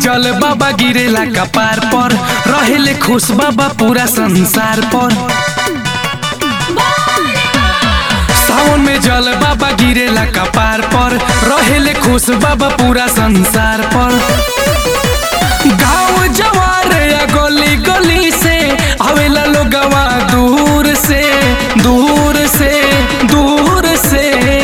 जल बाबा गिरेला कपार पर रहेले खुश बाबा पूरा संसार पर सावन में जल बाबा गिरेला कपार पर रहेले खुश बाबा पूरा संसार पर गाँव जवार या गली गली से आवेला लोगवा दूर से दूर से दूर से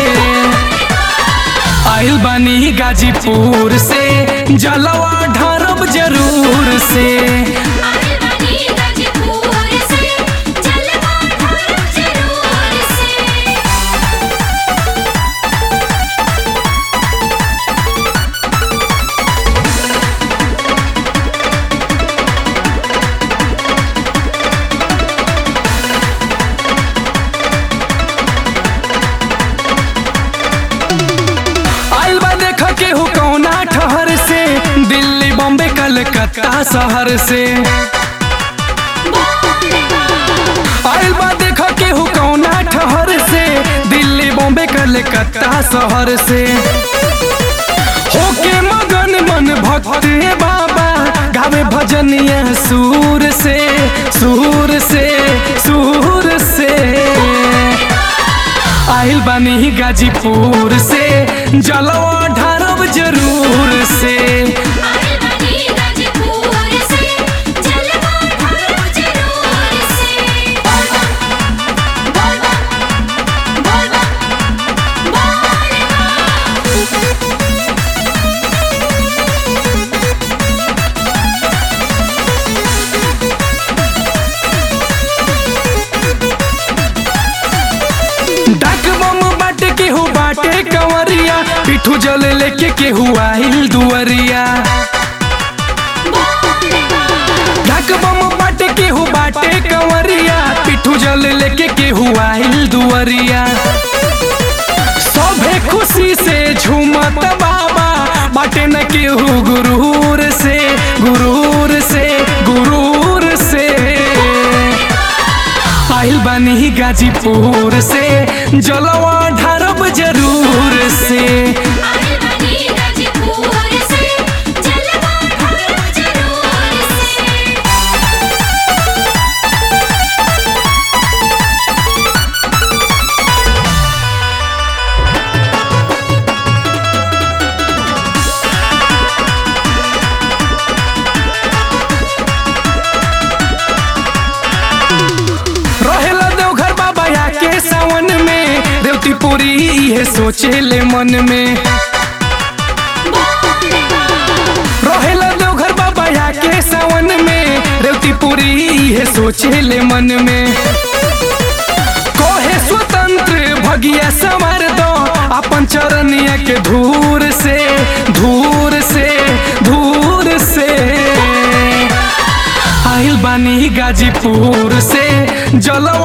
आइल बानी गाजीपुर से जलवा ढारब जरूर से आइल बानी गाजीपुर से जलवा ढारब जरूर से आइल बा देख के हो कौना ठहर से दिल्ली बॉम्बे कलकत्ता शहर से आइल बा देख के हो कौना ठहर से दिल्ली बॉम्बे कलकत्ता शहर से होके मगन मन भक्त बाबा गावे भजनिया सूर से सूर से सूर से आइल बानी गाजीपुर से जलवा ढारब जरूर से आइल बानी गाजीपुर से जलवा ढारब जरूर से बोल बम बोल बम बोल बम बोल बम डाक बम बाटे के हो बाटे कंवरिया पिठू जल लेके के हुआ आइल दुअरिया डाक बम बाटे के हो बाटे कंवरिया पिठू जल लेके के हुआ आइल दुअरिया सभे खुशी से झूमत बाबा बाटे न केहू गुरूर से गुरूर से गुरूर से आइल बानी गाजीपुर से जलवा ढारब जरूर से आइल बानी गाजीपुर से जलवा ढारब जरूर से रहेला देवघर बाबा या के सावन में देवती पूरी इहे सोचे ले मन में रहेला देवघर बाबा या के सावन में रेवती पूरी इहे सोचे ले मन में कोहे स्वतंत्र भगिया संवार दो अपन चरनिया के धूर से धूर से धूर से आइल बानी गाजीपुर से जलवा